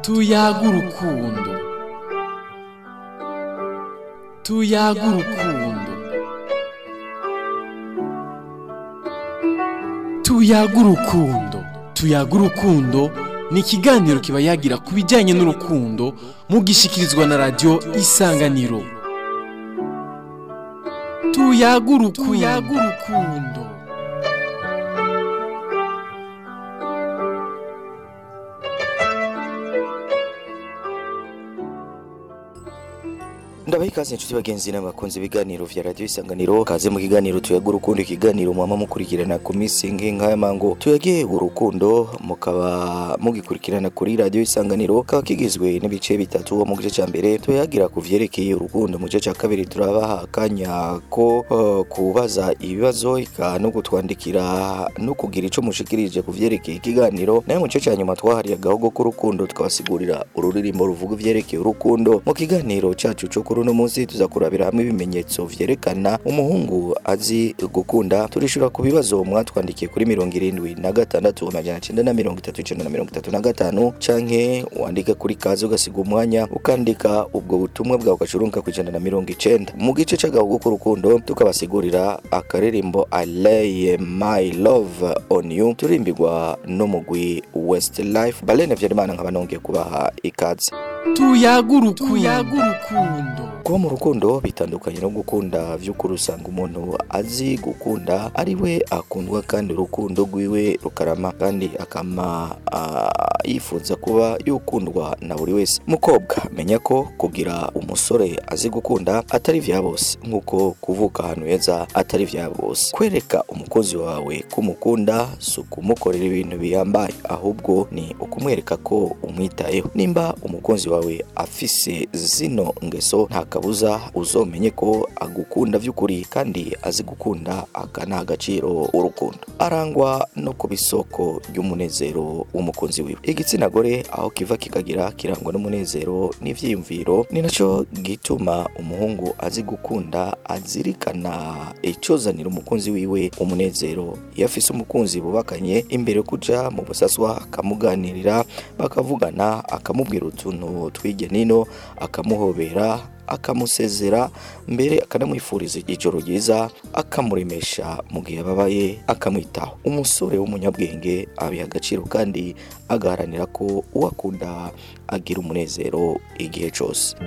tuyaga urukundo tuyaga urukundo tuyaga urukundo tuyaga urukundo ni ikiganiro kiba yagira ku bijyanye n'urukundo mugishikirizwa na radiyo isanganiro tuyaga urukundo ndabaha ikaze inshuti bagenzi n'abakunzi ibiganiro vya radiyo isanganiro kaze mu kiganiro tuyaga urukundo ikiganiro mwama mukurikirana ku minsi nk'aya mango tuyage urukundo mukaba mugikurikirana kuri radiyo isanganiro kaba kigizwe n'ibice bitatu mu gice ca mbere tuyagira ku vyerekeye urukundo mu gice ca kabiri turabaha akanya ko uh, kubaza ibibazo ika no kutwandikira no kugira ico mushikirije ku vyerekeye ikiganiro nayo mu gice ca nyuma twahariye agahogo k'urukundo tukabasigurira ururirimbo ruvuga ivyerekeye urukundo mu kiganiro cacu co kuri uno munsi tuza kurabira hamwe ibimenyetso vyerekana umuhungu azi gukunda turishura ku bibazo mwatwandikiye kuri mirongo irindwi na gatandatu amajana cenda na mirongo itatu icenda na mirongo itatu na gatanu canke wandike kuri kazi ugasiga umwanya ukandika ubwo butumwa bwawe ugacurunka ku ijana na mirongo icenda mu gice c'agahugu k'urukundo tukabasigurira akaririmbo I lay my love on you turimbirwa n'umugwi Westlife Balene Vyarimana nkaba nongeye kubaha ikaze tuyaga urukundo kuba mu rukundo bitandukanye no gukunda vy'ukuri usanga umuntu azi gukunda ari we akundwa kandi urukundo rwiwe rukarama kandi akama uh, yifuza kuba yukundwa na buri wese mukobwa menya ko kugira umusore azi gukunda atari vya bose nk'uko kuvuka ahantu heza atari vya bose kwereka umukozi wawe kumukunda si ukumukorera ibintu bihambaye ahubwo ni ukumwereka ko umwitayeho nimba umukunzi wawe afise zino ngeso nta kabuza uzomenye ko agukunda vy'ukuri kandi azi gukunda akanaha agaciro urukundo arangwa no kuba isoko ry'umunezero w'umukunzi wiwe igitsina gore aho kiva kikagira kirangwa n'umunezero n'ivyiyumviro ni naco gituma umuhungu azi gukunda azirikana icozanira umukunzi wiwe umunezero iyo afise umukunzi bubakanye imbere yo kuja mu busaswa akamuganirira bakavugana akamubwira utuntu tw'irya nino akamuhobera akamusezera mbere akanamwifuriza ijoro ryiza akamuremesha mu gihe ababaye akamwitaho umusore w'umunyabwenge abiha agaciro kandi agaharanira ko uwo akunda agira umunezero igihe cyose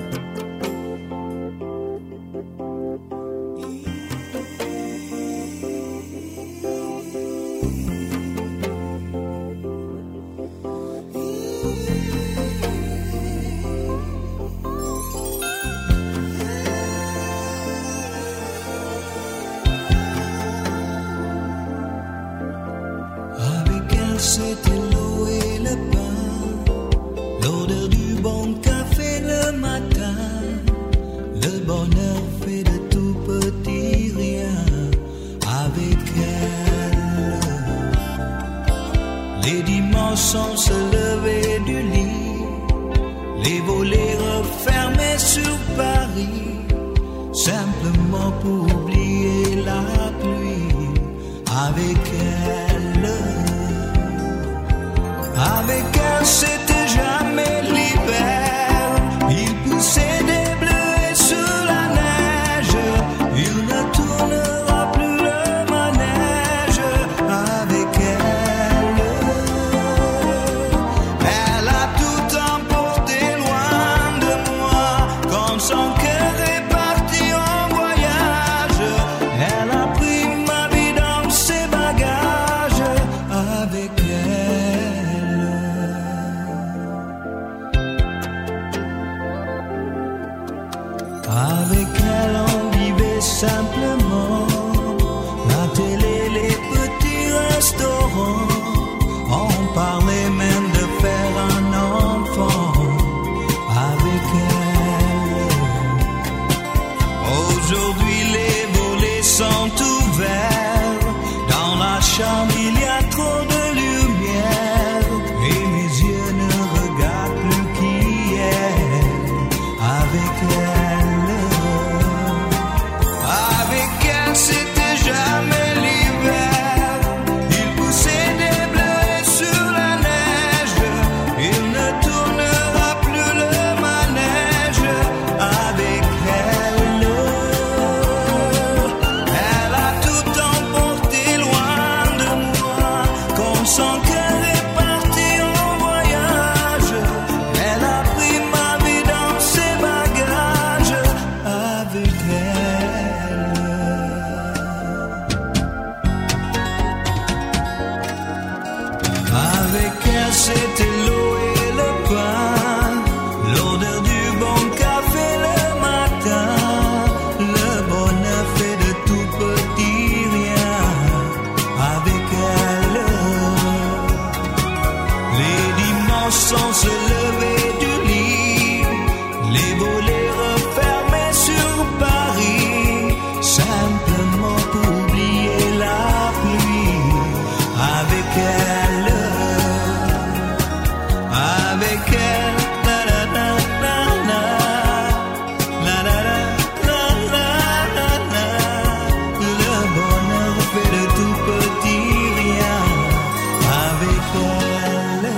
Avec elle, c'était l'eau et le pain, l'odeur du bon café le matin, le bonheur fait de tout petit rien. Avec elle, les dimanches on se levait du lit, les volets refermés sur Paris, simplement pour oublier la pluie. Avec elle, avec elle, c'était jamais l'hiver. Il poussait des bleus sur la neige. Il ne tournera plus le manège avec elle. Elle a tout emporté loin de moi, comme son cœur est parti en voyage. Elle a pris ma vie dans ses bagages avec elle. Avec elle, on vivait simplement. La télé, les petits restaurants. On parlait même de faire un enfant avec elle. Aujourd'hui, les volets sont ouverts. Dans la chambre, il y a trop de lumière. Et mes yeux ne regardent plus qui est avec elle. Avec elle, c'était jamais l'hiver. Il poussait des bleus sur la neige. Il ne tournera matin sans se lever du lit. Les volets refermés sur Paris, simplement pour oublier la pluie. Avec elle, avec elle, la la la la la, la la la la la la la. Le bonheur fait de tout petit rien avec elle.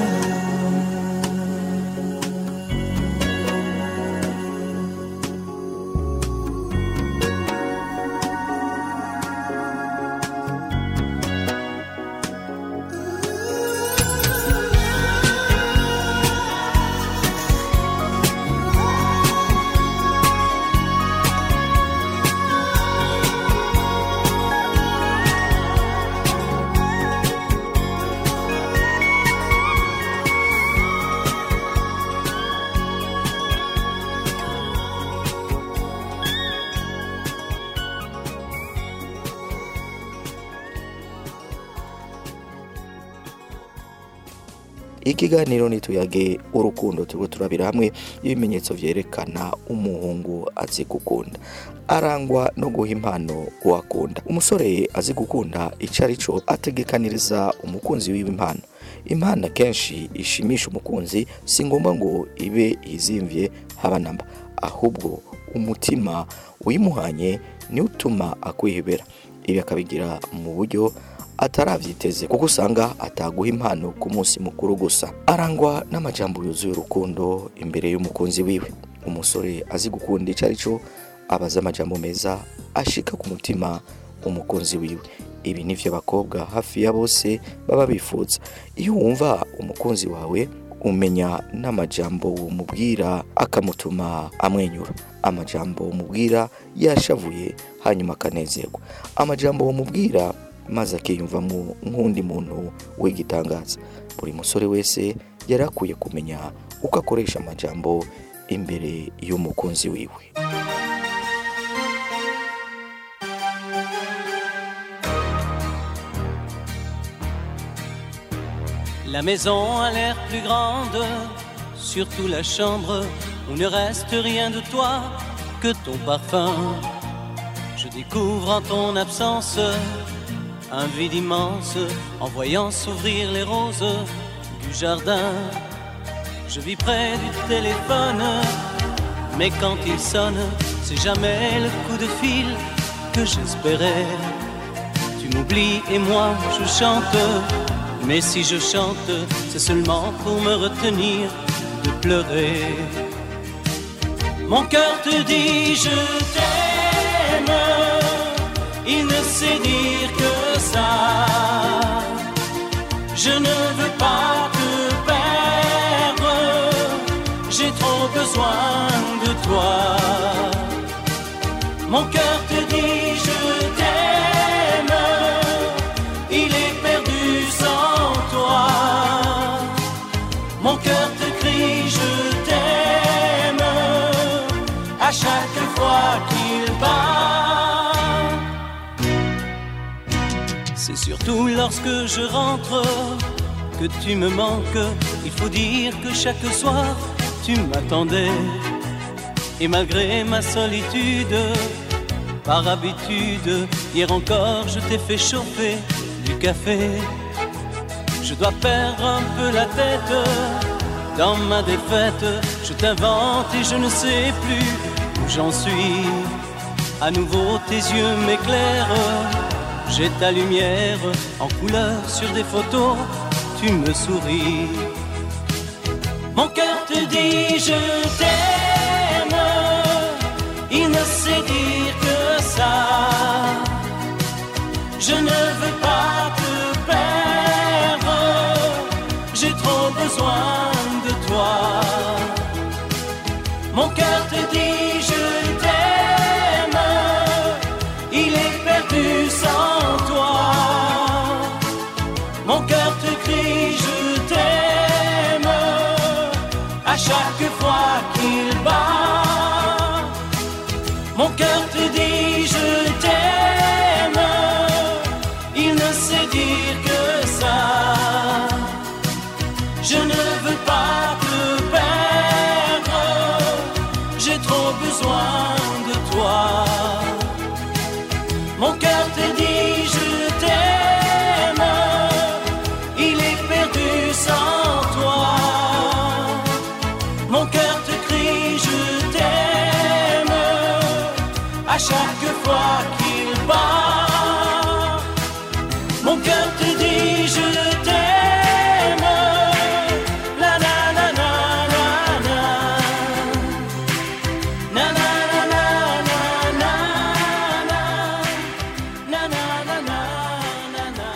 ikiganiro nituyage urukundo turiko turabira hamwe ibimenyetso vyerekana umuhungu azi gukunda arangwa no guha impano uwakunda umusore azi gukunda ico ari co ategekaniriza umukunzi wiwe impano impano akenshi ishimisha umukunzi si ngombwa ngo ibe izimvye haba namba ahubwo umutima uyimuhanye niwo utuma akwihebera ibi akabigira mu buryo ataravyiteze kuko usanga ataguha impano ku munsi mukuru gusa arangwa n'amajambo yuzuye urukundo imbere y'umukunzi wiwe umusore azi gukunda ico ari co abaza amajambo meza ashika ku mutima umukunzi wiwe ibi nivyo abakobwa hafi ya bose baba bifuza iyo wumva umukunzi wawe umenya n'amajambo umubwira akamutuma amwenyura amajambo umubwira yashavuye hanyuma akanezerwa amajambo umubwira maze akiyumvamo nk'undi muntu w'igitangaza buri musore wese yari akwiye kumenya uko akoresha amajambo imbere y'umukunzi wiwe La maison a l'air plus grande, surtout la chambre où ne reste rien de toi que ton parfum. Je découvre en ton absence un vide immense en voyant s'ouvrir les roses du jardin. Je vis près du téléphone, mais quand il sonne, c'est jamais le coup de fil que j'espérais. Tu m'oublies et moi je chante, mais si je chante, c'est seulement pour me retenir de pleurer. Mon cœur te dit je t'aime, il ne sait dire que ça. Je ne veux pas te perdre, j'ai trop besoin de toi. Mon cœur te dit je t'aime, il est perdu sans toi. Mon cœur te crie je t'aime à chaque fois qu'il bat. C'est surtout lorsque je rentre que tu me manques. Il faut dire que chaque soir tu m'attendais. Et malgré ma solitude, par habitude, hier encore je t'ai fait chauffer du café. Je dois perdre un peu la tête dans ma défaite. Je t'invente et je ne sais plus où j'en suis. À nouveau tes yeux m'éclairent. J'ai ta lumière en couleur sur des photos. Tu me souris. Mon cœur te dit je t'aime. Il ne sait dire que ça. Je ne veux pas te perdre. J'ai trop besoin de toi. Mon cœur te dit je t'aime. Il est perdu sans toi. Mon cœur te crie je t'aime. À chaque fois qu'il bat. Mon cœur te dit je t'aime. Il ne sait dire que ça. Je ne veux pas chaque fois qu'il bat. Mon cœur te dit je t'aime. La la la la la la. Na na na na na na na. Na na na na na na.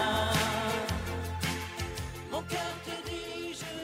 Mon cœur te dit je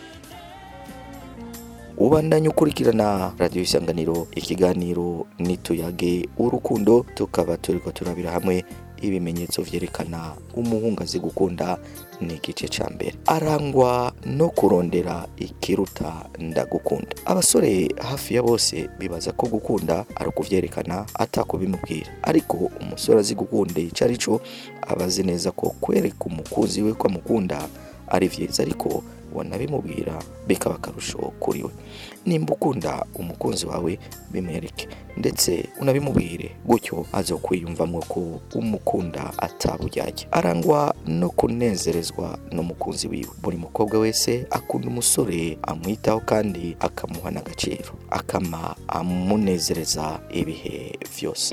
ubandanya ukurikirana radiyo isanganiro ikiganiro nituyage urukundo tukaba turiko turabira hamwe ibimenyetso vyerekana umuhungu azi gukunda ni igice ca mbere arangwa no kurondera ikiruta ndagukunda abasore hafi ya bose bibaza ko gukunda ari ukuvyerekana atakubimubwira ariko umusore azi gukunda ico ari co aba azi neza ko kwereka umukunzi we ko amukunda ari vyiza ariko wanabimubwira bikaba akarusho kuri we nimba ukunda umukunzi wawe bimwereke ndetse unabimubwire gutyo azokwiyumvamo ko umukunda atabujyajya arangwa no kunezerezwa n'umukunzi wiwe buri mukobwa wese akunda umusore amwitaho kandi akamuha n'agaciro akama amunezereza ibihe vyose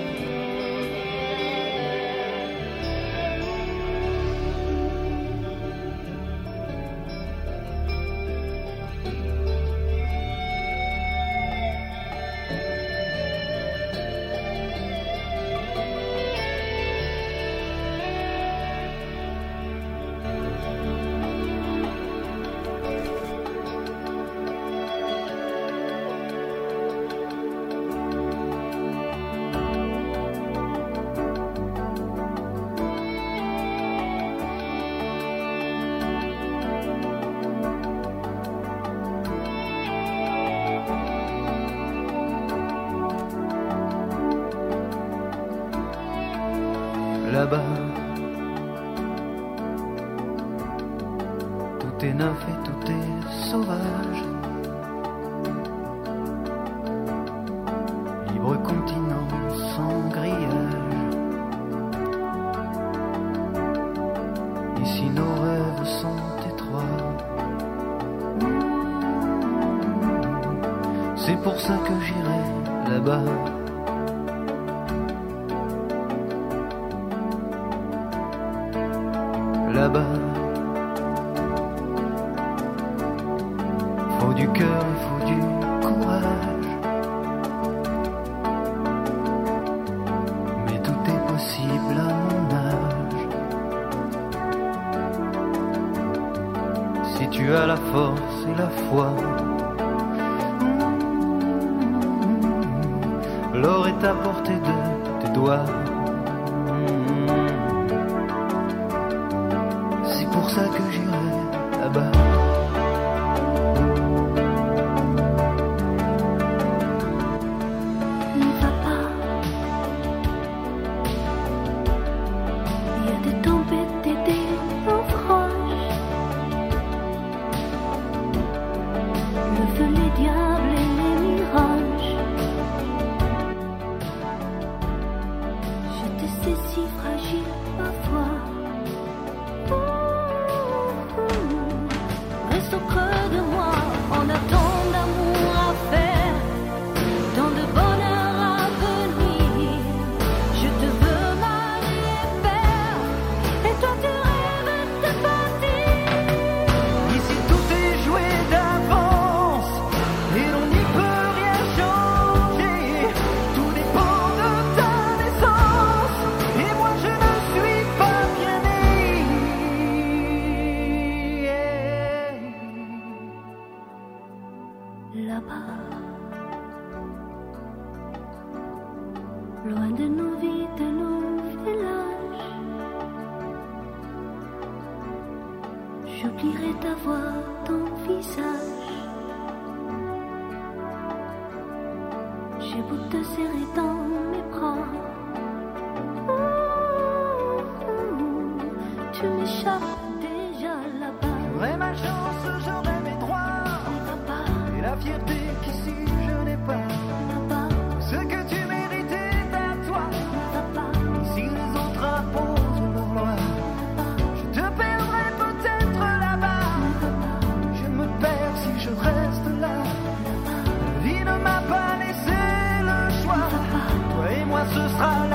là-bas. Tout est neuf et tout est sauvage. Libre continent sans grillage. Ici nos rêves sont étroits. C'est pour ça que j'irai là-bas. là-bas. Faut du cœur, il faut du courage. Mais tout est possible à mon âge. Si tu as la force et la foi, l'or est à portée de tes doigts. C'est pour ça que j'irai là-bas. N'y va pas. Il y a des tempêtes et des naufrages. Le feu, les diables et les mirages. Je te sais si fragile parfois. Reste au creux de moi, on a tant d'amour à faire, tant de bonheur à venir. Je te veux mal et père, et toi tu rêves de partir. Ici tout est joué d'avance et l'on n'y peut rien changer. Tout dépend de ta naissance et moi je ne suis pas bien né. Là-bas, loin de nos vies, de nos villages, j'oublierai ta voix, ton visage. J'ai beau te serrer dans mes bras. Tu m'échappes déjà là-bas. J'aurais ma chance, j'aurais mes droits N'y va pas, et la fierté qu'ici je n'ai pas. là-bas, Ce que tu méritais à toi. n'y va pas, Si les autres imposent leur loi, je te perdrai peut-être là-bas. Je me perds si je reste là. La vie ne m'a pas laissé le choix. Toi et moi, ce sera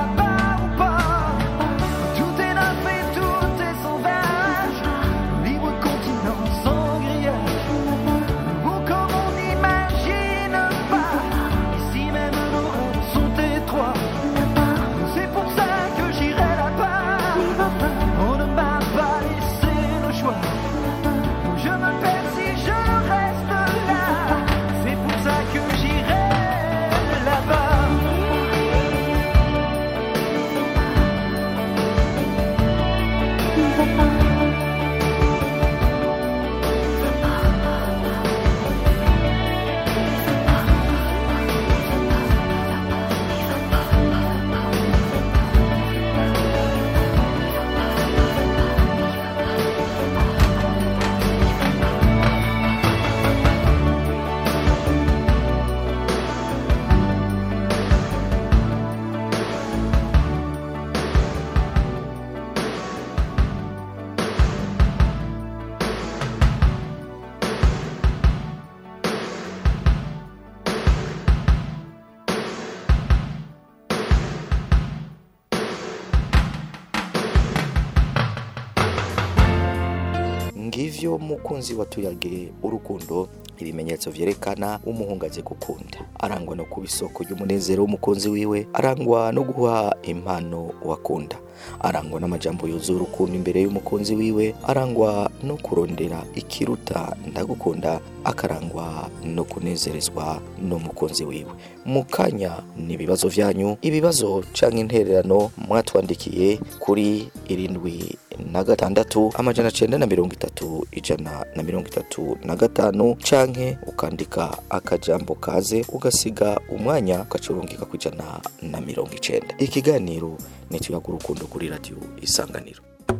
nivyo mukunzi wa tuyage urukundo ibimenyetso vyerekana umuhungu azi gukunda arangwa no kuba isoko ry'umunezero w'umukunzi wiwe arangwa no guha impano wakunda arangwa n'amajambo yuzuye urukundo imbere y'umukunzi wiwe arangwa no kurondera ikiruta ndagukunda akarangwa no kunezerezwa n'umukunzi wiwe mu kanya ni ibibazo vyanyu ibibazo canke intererano mwatwandikiye kuri irindwi na gatandatu amajana cenda na mirongo itatu ijana na mirongo itatu na gatanu canke ukandika akajambo kaze ugasiga umwanya ugacurungika ku ijana na mirongo icenda ikiganiro ni tuyaga urukundo kuri radiyo isanganiro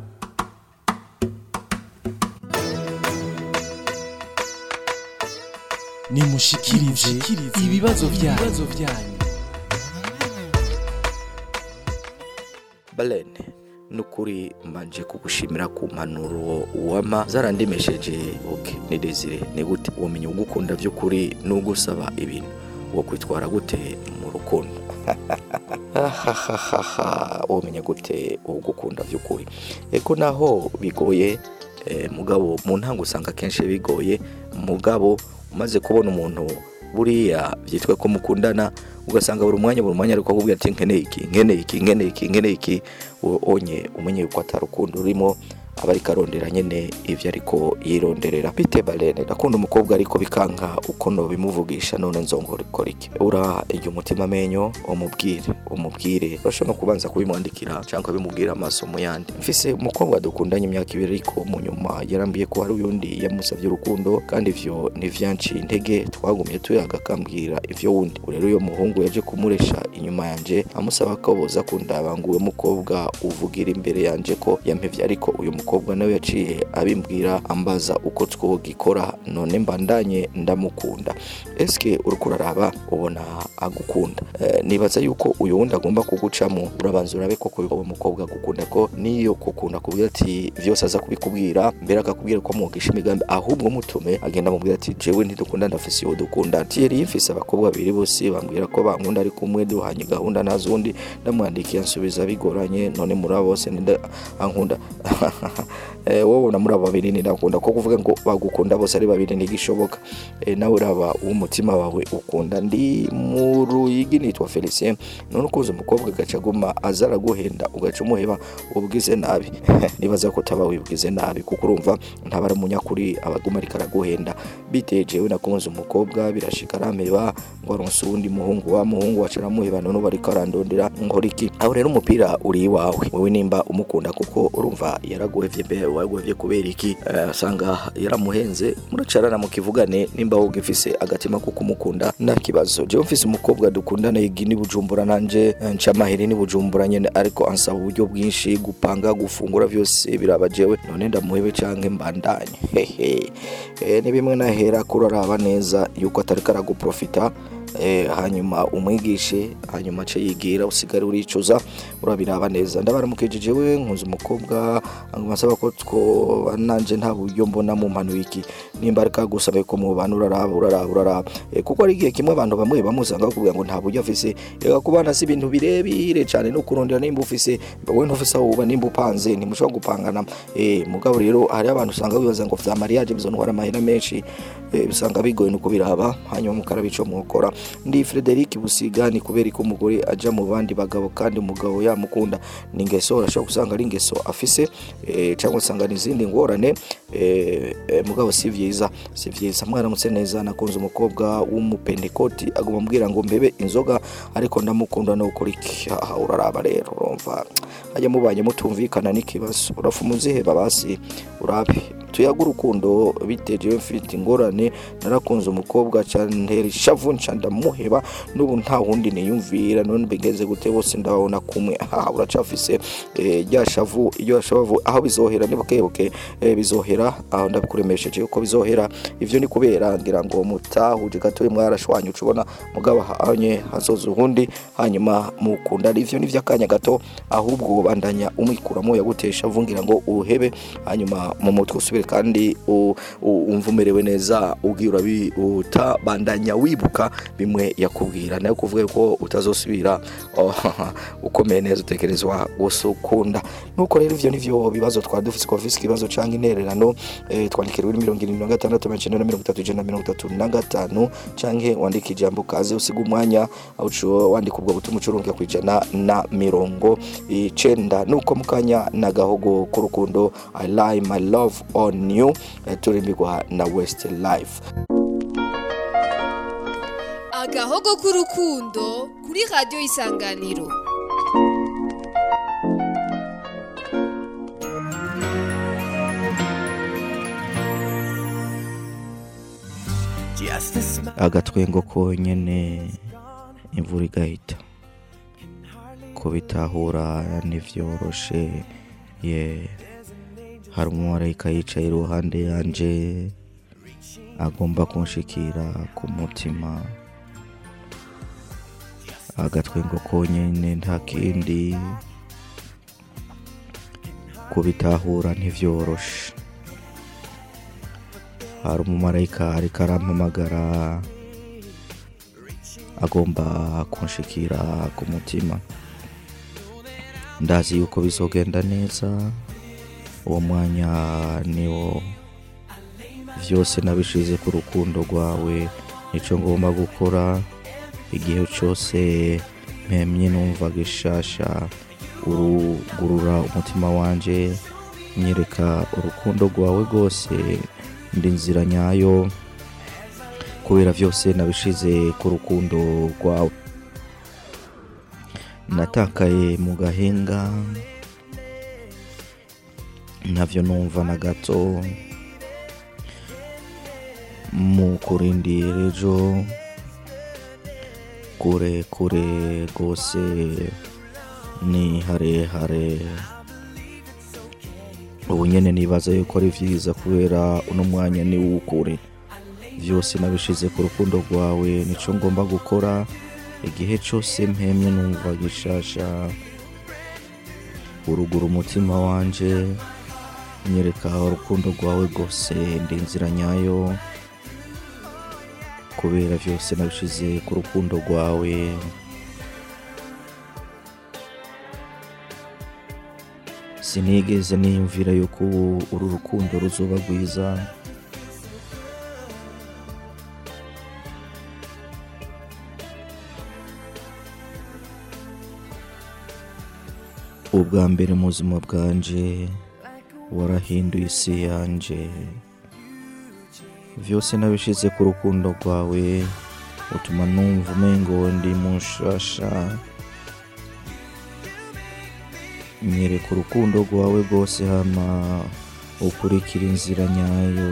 nimushikirize ibibazo vyanyu balene nukuri mbanje kugushimira ku mpanuro wama zarandemesheje oke ni desire ni gute womenya ugukunda by'ukuri n'ugusaba ibintu wo kwitwara gute mu rukundo ahahahaha womenya gute ugukunda by'ukuri eko naho bigoye eh, mugabo mu ntango usanga kenshi bigoye mugabo umaze kubona umuntu buriya byitwa ko mukundana ugasanga buri mwanya buri mwanya ariko akubwira ati nkeneye iki nkeneye iki nkeneye iki nkeneye iki wo- onye umenye yuko atari urukundo rurimo aba ariko arondera nyene ivyo ariko yironderera bite balene ndakunda umukobwa ariko bikanka uko nobimuvugisha none nzongorikora iki ura iryo umutima amenyo umubwire umubwire urashobora no kubanza kubimwandikira cyangwa bimubwira amaso mu yandi mfise umukobwa dukundanye imyaka ibiri ariko mu nyuma yarambiye ko hari uyundi yamusabye urukundo kandi ivyo ntivyanciye intege twagumye tuyaga akambwira ivyo wundi ubu rero uyo muhungu yaje kumuresha inyuma yanje amusaba ko boza kundaba ngo uwo mukobwa uvugira imbere yanje ko yampevye ariko uyu mukobwa nawe yaciye abimbwira ambaza uko twogikora none mbandanye ndamukunda eske uriko uraraba ubona agukunda Eh, nibaza yuko uyu wundi agomba kugucamo urabanza urabe koko uwo mukobwa agukunda ko niyo kukunda kubwira ati vyose aza kubikubwira mbere akakubwira ko mwogisha imigambi ahubwo mutume agenda amubwira ati jewe ntidukunda ndafise uwo dukunda ati yari yifise abakobwa babiri bose bambwira ko bankunda ari kumwe duhanye gahunda nta zundi ndamwandikiye ansubiza bigoranye none muri abo bose ninde ankunda eh, wowe na muri abo babiri ndakunda ko kuvuga ngo bagukunda bose ari babiri ntigishoboka eh, nawe uraba uw'umutima wawe ukunda ndi mu ruyigi nitwa Felicien none ukuze umukobwa agaca aguma aza araguhenda ugaca umuheba ubwize nabi nibaza ko utaba wibwize nabi kuko urumva ntaba ari umunyakuri abaguma ariko araguhenda bitewe jewe nakunze umukobwa birashika arampeba ngo aronse uwundi muhungu wa muhungu waca aramuheba none ubu ariko arandondera nkora iki aho rero umupira uri iwawe wowe nimba umukunda kuko urumva yaraguhevye mbe waguhevye kubera iki Eh, asanga yaramuhenze muracarana mu kivugane nimba wowe ugifise agatima ko kumukunda nta kibazo jewe mfise umukobwa dukundana yigi ni bujumbura nanje eh, nca amaheri ni bujumbura nyene ariko ansaba uburyo bwinshi gupanga gufungura vyose biraba jewe none ndamuhebe canke mbandanye hehe eh, ni bimwe nahera kuraraba neza yuko atariko araguprofita eh, hanyuma umwigishe hanyuma ace yigira usigare uricuza urabiraba neza ndabaramukije jewe nkuze umukobwa nguma nsaba ko twoba nanje nta buryo mbona mu mpano iki nimba ariko agusaba ko mubana uraraba uraraba uraraba eh, kuko ari igihe kimwe abantu bamwe bamusanga bakubwira ngo nta buryo afise ega kubana si ibintu birebire cyane no kurondera nimba ufise wowe ntufise aho uba nimba upanze ntimushobora gupangana eh, mugabo rero hari abantu usanga bibaza ngo vya mariage bizontwara amahera menshi eh, bisanga bigoye no kubiraba hanyuma mukaraba ico mwokora ndi Frederic Busiga ni kubera ko umugore aja mu bandi bagabo kandi umugabo yamukunda ni ingeso urashobora gusanga ari ingeso afise eh, cyangwa usanga ni izindi ngorane eh, eh, mugabo si vyiza si vyiza mwaramutse neza nakunze umukobwa w'umupendekoti aguma ambwira ngo mbebe inzoga ariko ndamukunda no gukora iki aha uraraba rero urumva hajya mubanye mutumvikana n'ikibazo urafuma uziheba basi urabe tuyaga urukundo biteje mfite ingorane narakunze umukobwa cyantera ishavu nca ndamuheba n'ubu nta wundi niyumvira none bigenze gute bose ndababona kumwe aha uracafise eh, rya shavu iyo shavu aho bizohera ni bukebuke eh, bizohera aho ndabikuremesheje yuko bizohera ivyo ni kubera ngira ngo mutahuje gatoyi mwarashwanye ucubona mugabo hanye hazoza uhundi hanyuma mukunda ivyo ni vy'akanya gato ahubwo bandanya umwikuramo yagutesha vungira ngo uhebe hanyuma mu mutwe usubire kandi u- u- umva umerewe neza ubwira utabandanya wibuka bimwe bimwe yakubwira nayo kuvuga ko utazosubira oh, ukomeye neza utekerezwa gusukunda nuko rero ivyo nivyo bibazo twari dufise ko visi ikibazo canke intererano eh, twandikira kuri mirongo irindwi na gatandatu amajana icenda na mirongo itatu ijana na mirongo itatu na gatanu canke wandika ijambo kaze usiga umwanya aho uco wandika ubwo butumwa ucurunga ku ijana na mirongo icenda nuko mukanya na gahogo k'urukundo i lie my love on you eh, turimbirwa na west life agahogo k'urukundo kuri radiyo isanganiro agatwengo konyene imvura igahita kubitahura ntivyoroshe ye hari umumarayika yicaye iruhande yanje agomba kunshikira ku mutima agatwengo konyene nta kindi kubitahura ntivyoroshe hari umumarayika ariko arampamagara agomba kunshikira ku mutima ndazi yuko bizogenda neza uwo mwanya niwo vyose nabishize ku rukundo rwawe nico ngomba gukora igihe cyose mpemye numva gishasha urugurura umutima wanje nyereka urukundo rwawe rwose ndi nzira nyayo kubera vyose nabishize ku rukundo rwawe natakaye mu gahinga ntavyo numva na gato mu kurindira ejo kure kure rwose ni harehare ubu nyene nibaza yuko ari vyiza kubera uno mwanya ni w'ukuri vyose nabishize ku rukundo rwawe nico ngomba gukora igihe cose mpemye numva gishasha urugura umutima wanje nyereka urukundo rwawe rwose ndi inzira nyayo kubera vyose nabishize ku rukundo rwawe sinigeze niyumvira yuko ubu uru rukundo ruzoba rwiza ubwa mbere mu buzima bwanje warahinduye isi yanje vyose nabishize ku rukundo rwawe utuma numva umengo ndi mushasha nyereka urukundo rwawe rwose hama ukurikira inzira nyayo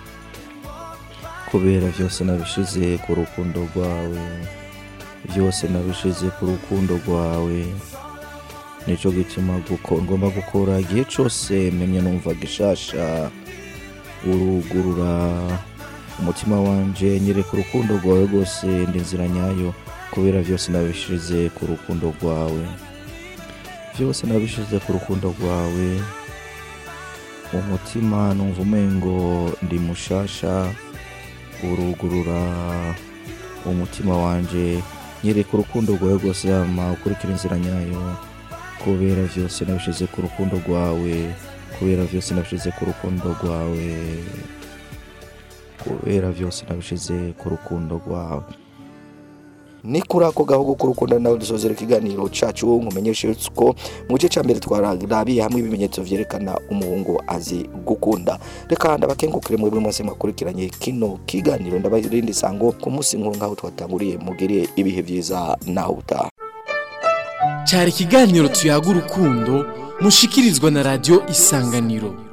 kubera vyose nabishize ku rukundo rwawe vyose nabishize ku rukundo rwawe nico gituma guko- ngomba gukora igihe cose memye numva gishasha urugurura umutima wanje nyereka urukundo rwawe rwose ndi inzira nyayo kubera vyose nabishize ku rukundo rwawe vyose nabishize ku rukundo rwawe umutima numva umengo ndi mushasha urugurura umutima wanje nyereka urukundo rwawe rwose yama ukurikira inzira nyayo kubera vyose nabishize ku rukundo rwawe kubera vyose nabishize ku rukundo rwawe kubera vyose nabishize ku rukundo rwawe ni kuri ako gahugu k'urukundo nawe dusozera ikiganiro cacu nkumenyeshe ko mu gice cya mbere twarabiye hamwe ibimenyetso vyerekana umuhungu azi gukunda reka ndabakengukire muri buri munsi mwakurikiranye kino kiganiro ndabarindi sango ku munsi nkuru nk'aho twatanguriye mugire ibihe vyiza naho utaha cyari ikiganiro tuyaga urukundo mushikirizwa na radiyo isanganiro